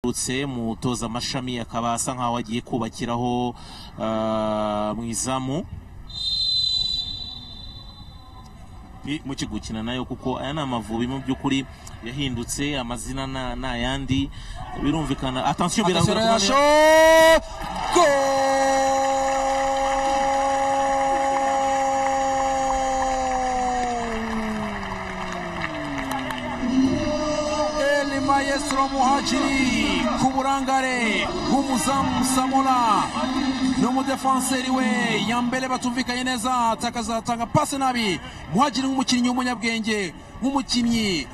aherutse umutoza amashami akaba asa nkaho agiye kubakiraho ah, mu izamu Pi- mukigukina nayo kuko aya ni amavubi mu by'ukuri yahindutse amazina na- ni ayandi birumvikana atansiyo Attention birangira Renacho Eli Maestro Muhajiri ku burangare bw'umuzamu Samola n'umudefanseri we Yambere batumvikanye neza takazatanga pasi nabi Muhajiri nk'umukinnyi w'umunyabwenge nk'umukinnyi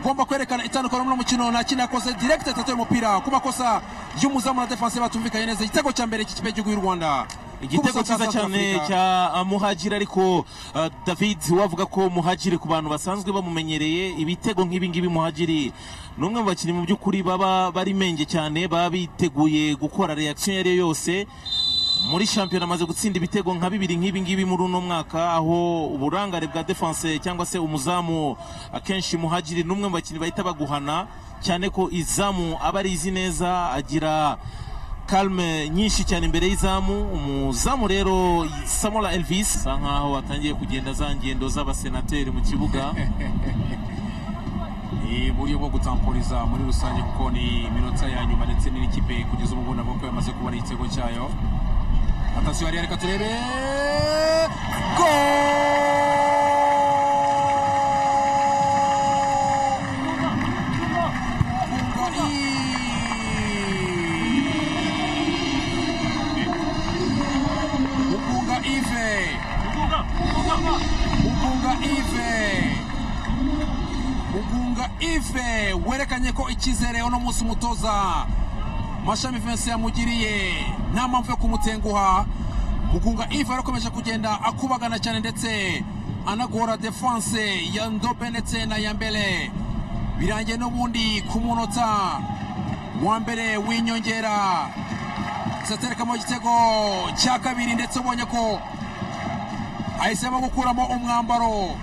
ugomba kwerekana itandukano muri uno mukino nta kintu yakoze direct atatoye umupira ku makosa y'umuzamu na defense batumvikanye neza igitego cya mbere cy'ikipe y'igihugu y'u Rwanda igitego Ku busa cyiza South cyane Africa. cya uh, muhajiri ariko uh, david wavuga ko muhajiri ku bantu basanzwe bamumenyereye ibitego nk'ibi ngibi muhajiri ni umwe mu bakinnyi mu by'ukuri baba bari menge cyane baba biteguye gukora reaction iyo ari yo yose muri shampiyona amaze gutsinda ibitego nka bibiri nk'ibi ngibi muri uno mwaka aho uburangare bwa defense cyangwa se umuzamu akenshi muhajiri ni umwe mu bakinnyi bahita baguhana cyane ko izamu aba arizi neza agira kalme nyinshi cyane imbere y'izamu umuzamu rero samola elvis asa nkaho atangiye kugenda za ngendo z'abasenateri mu kibuga ni uburyo bwo gutampuriza muri rusange kuko ni iminota ya nyuma ndetse n'ikipe kugeza ubu ubona ko yamaze kubona igitego cyayo atasiyo yari reka turebe go Mugunga Ive Mugunga Ive Mugunga Ive werekanye ko icyizere uno munsi umutoza Mashami Vincent yamugiriye nta mpamvu yo kumutenguha Mugunga Ive arakomeje kugenda akubagana cyane ndetse anagora defense ya Ndobe ndetse na Yambele birangiye n'ubundi ku munota wa mbere w'inyongera zaterekamo igitego cya kabiri ndetse ubonye ko ahisemo gukuramo umwambaro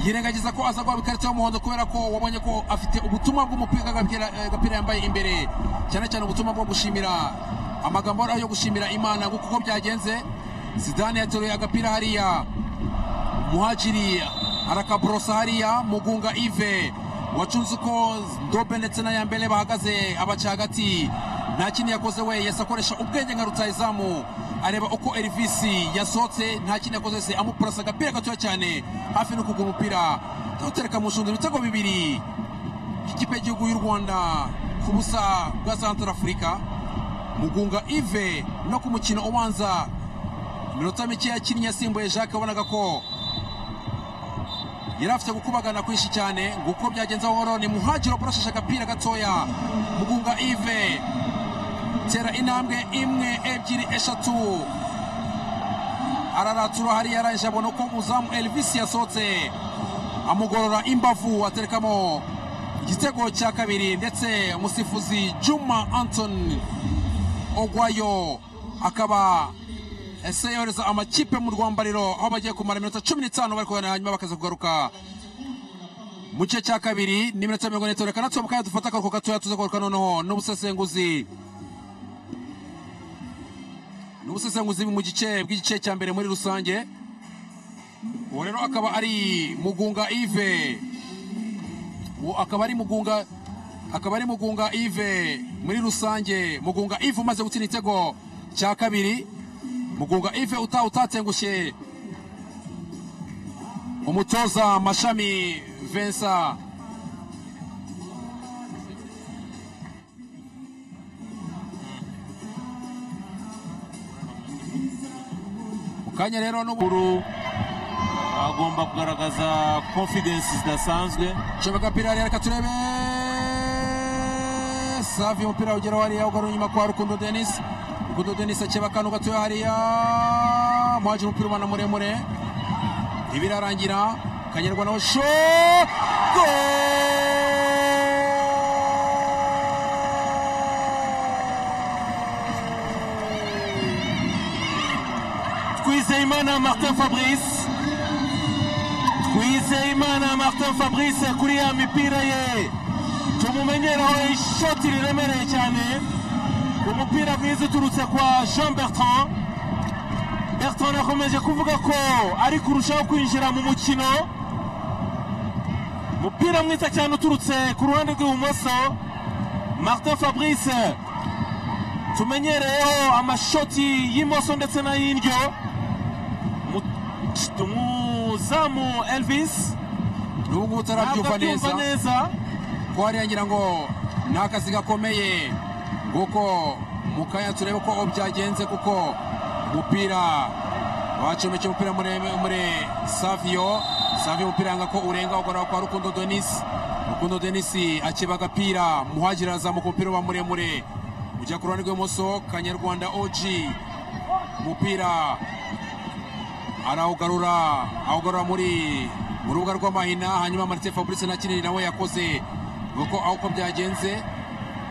yirengagiza ko aza guhabwa ikarita y'umuhondo kubera ko wabonye ko afite ubutumwa bw'umupira k'agapira- eh, agapira yambaye imbere cyane cyane ubutumwa bwo gushimira amagambo ariho yo gushimira imana ngo kuko byagenze zidane yateruye agapira hariya muhajiri arakaborosa hariya mugunga ive wacunze uko ndobe ndetse na yambere bahagaze abaca hagati nta kintu yakoze we yesi akoresha ubwenge nka rutayizamu areba uko erivisi yasohotse nta kintu yakoze se amupurasa agapira gatoya cyane hafi no kugwa umupira tutereka mu nshundura ibitego bibiri ikipe y'igihugu y'u rwanda ku busa bwa santarafurika mugunga ive no ku mukino ubanza iminota mike yakinnye yasimbuye jacques wabonaga ko yari afite gukubagana kwinshi cyane ngo uko byagenze buhoro ni muhagiro burashashe agapira gatoya mugunga ive tera intambwe imwe ebyiri eshatu araratura hariya arangije abona ko umuzamu elvis yasohotse amugorora imbavu aterekamo igitego cya kabiri ndetse umusifuzi juma antoni ogwayo akaba ese yohereza amakipe mu rwambariro aho bagiye kumara iminota cumi n'itanu bari kuganira hanyuma bakaza kugaruka mu gice cya kabiri n'iminota mirongo ine itanu reka natwe mu kanya dufata akaruhuko gatoya tuza kugaruka noneho n'ubusesenguzi n'ubusesenguzi mu gice bw'igice cya mbere muri rusange uwo rero akaba ari mugunga ive uwo akaba ari mugunga akaba ari mugunga ive muri rusange mugunga ive umaze gutsinda igitego cya kabiri mugunga ive uta utatengushye umutoza mashami vensa mu kanya rero n'ubu kuru agomba kugaragaza confidence zidasanzwe Chebe agapira hariya reka turebe savi umupira ugera hariya ugaruye inyuma kwa rukundo denis rukundo denis akeba akantu gatoya hariya muhajira umupira umwana muremure ibirarangira kanyarwa nawe sho go twizeyimana martin fabrice twizeyimana martin fabrice kuri ya mipira ye tumumenyereho ishoti riremereye cyane umupira mwiza uturutse kwa jean bertrand bertrand yakomeje kuvuga ko ari kurushaho kwinjira mu mukino umupira mwiza cyane uturutse ku ruhande rw'ibumoso martin fabrice tumenyereyeho amashoti y'imoso ndetse n'ay'indyo Mu- umuzamu elvis n'ubu ngubu ntabwo utarabyumva abyumva neza neza ko hariya ngira ngo ni akazi gakomeye kuko mu kanya turebe ko byagenze kuko umupira wacomeke umupira muremure saviyo saviyo umupira yanga ko urenga ugana kwa rukundo denisi rukundo denisi akeba agapira muhagiri arazamuka umupira uba muremure ujya ku ruhande rw'ibumoso kanyarwanda oji umupira arawugarura awugarura muri mu rubuga rw'amahina hanyuma Martin Fabrice na kinini nawe yakoze nuko aho uko byagenze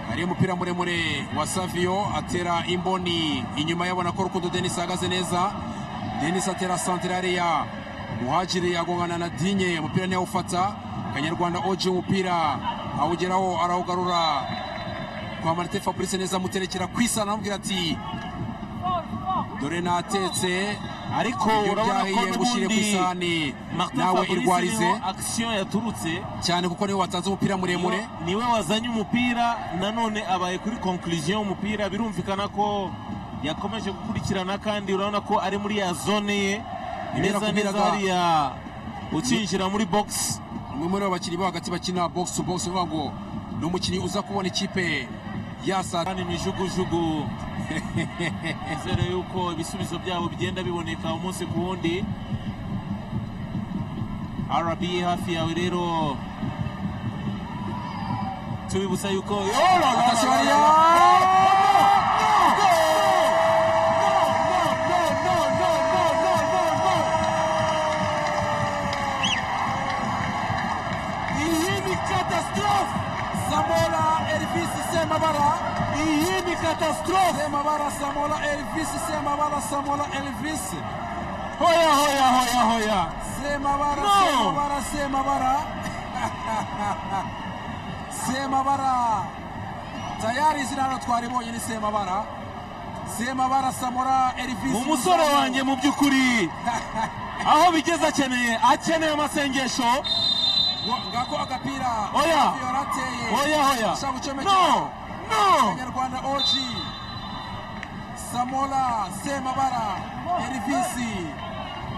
hari umupira muremure wa Savio atera imboni inyuma yabona ko Rukundo Denis ahagaze neza Denis atera santirariya muhajiri agongana na Dinye umupira niwe awufata Kanyarwanda Oji umupira awugeraho arawugarura kwa Martin Fabrice neza amuterekera kwisa aramubwira ati dore natetse ariko ibyo urabona ko byahiye gushyire ku n'ubundi isahani martin nawe fabrice irwarize niho akisiyo yaturutse cyane kuko niwe watanze umupira muremure Niwe- niwe wazanye umupira nanone abaye kuri konkuriziyo y'umupira birumvikana ko yakomeje gukurikirana kandi urabona ko ari muri ya zone ye Bimera neza neza kubiraga. hariya ukinjira muri box umwe muri abo bakinnyi bo hagati bakina box to box uvuga ngo ni umukinnyi uza kubona ikipe yasa kandi imijugujugu nizere yuko ibisubizo byabo bigenda biboneka umunsi ku wundi rba hafi yawe rero tubibutsa yuko Oh, la, la, la, la, la, la. Atashoboye. Iyi ni catastrophe samora elvis semabara iyi ni catastrophe semabara samora elvis semabara samora elvis hoya hoya hoya hoya semabara No. semabara semabara semabara tayari izina hano twaribonye ni semabara semabara samora elvis umusore wanjye mu by'ukuri aho bigeze akeneye akeneye amasengesho ngako agapira Oya. yorateye hoya hoya ashaka gucomeka no no Abanyarwanda OG Samola Semabara Elvis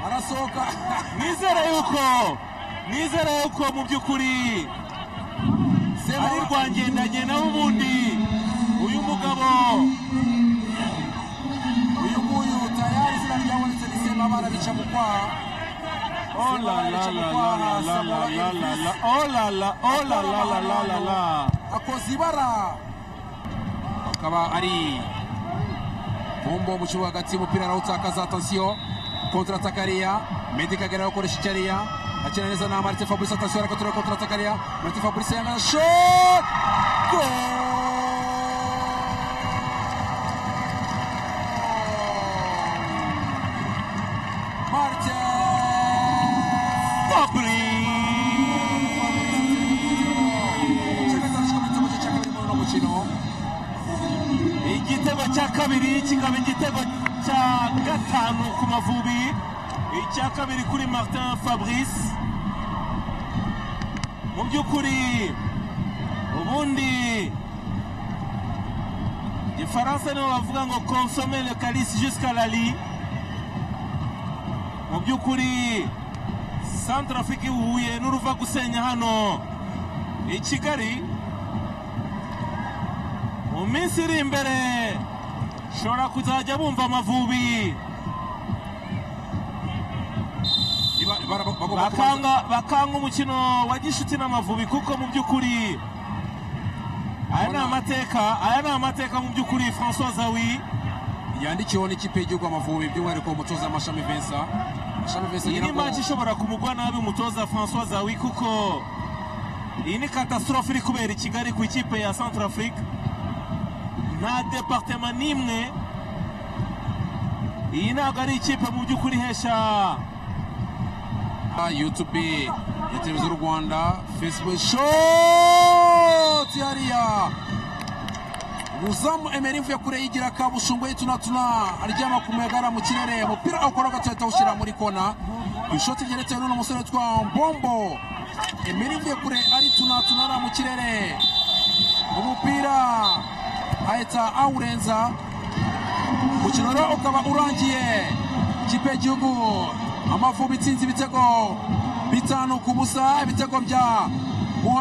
arasohoka nizere yuko nizere yuko mu by'ukuri ari rwangendanye nawe ubundi uyu mugabo uyu nguyu tayari izina ryabonetse ni Semabara rica mu kwaha Oh la la la la la la la la la la. Oh la la oh la la la la la la akoze ibara akaba ari bombo mu kibuga hagati umupira arawutakaza atansiyo kontrataka ariya medi kagera akoresha icyo ariya akina neza na marite fabrice atansiyo ariko tureba kontrataka ariya marite fabrice yangana shot gol Martin Fabrice igitego cya kabiri kikaba igitego cya gatanu ku mavubi icya kabiri kuri martin fabrice mu by'ukuri ubundi igifaransa nibo bavuga ngo consome le calice jusqu'à la lit mu by'ukuri santrafike ihuye n'uruva gusenya hano i kigali mu minsi iri imbere ushobora kuzajya bumva amavubi bakanga bakanga umukino wa gishuti n'amavubi kuko mu by'ukuri aya ni amateka aya ni amateka mu by'ukuri françois zawi yandikiweho n'ikipe y'igihugu amavubi by'umwihariko umutoza amashami vensa amashami vensa iyi ngira ni ngo manje ishobora kumugwa nabi umutoza françois zawi kuko iyi ni katasitorofe iri kubera i kigali ku ikipe ya centrafrique nta departema n'imwe iyi ntabwo ari ikipe mu by'ukuri ihesha yutube ya televiziyo y'u rwanda fesibuke shooo shoti hariya umuzamu emeri mvuye kure yigira kabushungwe yitunatuna aryama ku muyaga mu kirere umupira awukora gatoya awushyira muri kona ku ishoti ryerekeye n'uno musore witwa mbombo emeri mvuye kure aritunatuna ariya mu kirere umupira ahita awurenza umukino rero ukaba urangiye ikipe y'igihugu amavubi itsinze ibitego bitanu ku busa ibitego bya